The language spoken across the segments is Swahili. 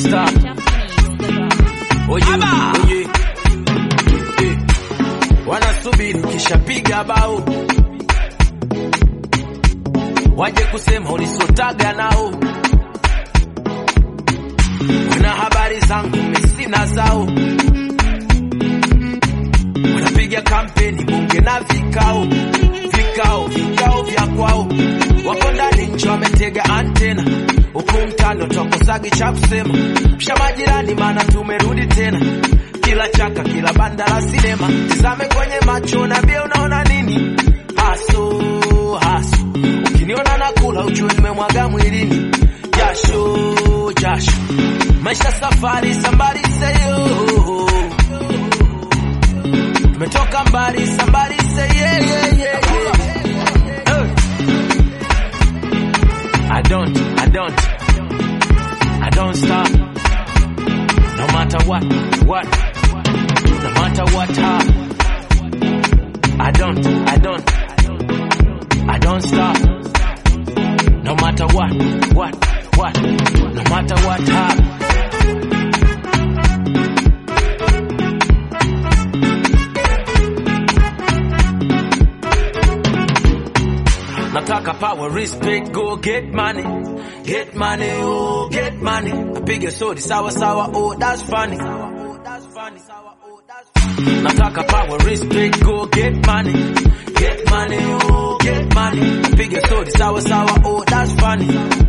stop. Oye, oye. Eh, wanasubiri kishapiga bao waje kusema ulisotaga nao wana habari zangu mesina zao wanapiga kampeni bunge na vikao vikao vikao vya kwao wako ndani nchi wametega antena huku mtano twakosagi cha kusema msha majirani maana tumerudi tena kila chaka kila banda la sinema tizame kwenye macho na bia unaona nini haso haso ukiniona nakula ujue nimemwaga mwilini jasho jasho maisha safari sambari seyo tumetoka mbali sambari seye yeah, yeah, yeah. Hey. I don't, I don't, I don't stop. No matter what, what, no matter what, how. I don't, I don't, I don't stop. No matter what, what, what, no matter what, how. Nataka power, respect, go get money. Get money, oh, get money. Apige sodi sawa sawa, oh, that's funny. Nataka power, respect, go get money. Get money, oh, get money. Apige sodi sawa sawa, oh, that's funny.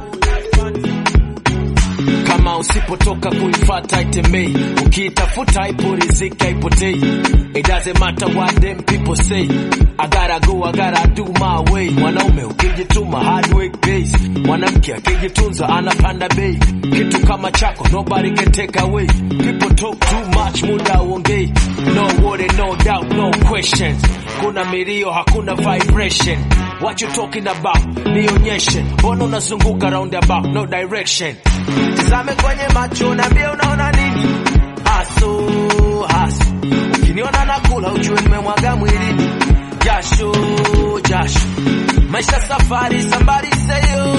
Kama usipotoka kuifata itembei, ukiitafuta ipo riziki haipotei. It doesn't matter what them people say. I gotta go, I gotta do my way. Mwanaume ukijituma hard work pays. Mwanamke akijitunza anapanda bei. Kitu kama chako nobody can take away. People talk too much, muda uongei. No worry, no doubt, no questions. Kuna milio, hakuna vibration. What you talking about? Nionyeshe. Mbona unazunguka roundabout, no direction. Tizame kwenye macho na unaona nini? Haso, haso. Ukiniona nakula ujue nimemwaga mwilini. Jasho, jasho. Maisha safari, sambari seyo.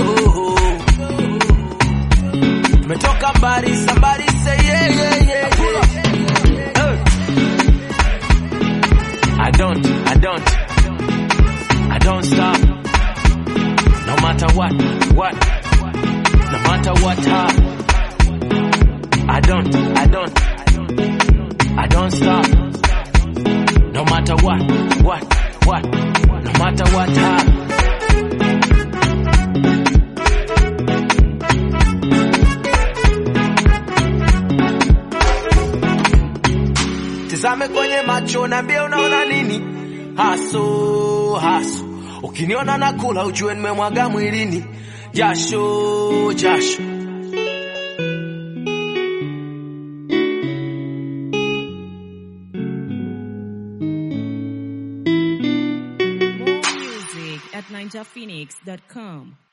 Tumetoka mbali, sambari say yeah, yeah, yeah, yeah. Hey. I don't, I don't, I don't stop. No matter what, what, no matter what, how. I don't, I don't, I don't stop. No matter what, what, what, no matter what, how. Tizame kwenye macho niambie unaona nini? Haso, haso. Ukiniona nakula ujue nimemwaga mwilini. Jasho, jasho. More music at ninjaphoenix.com.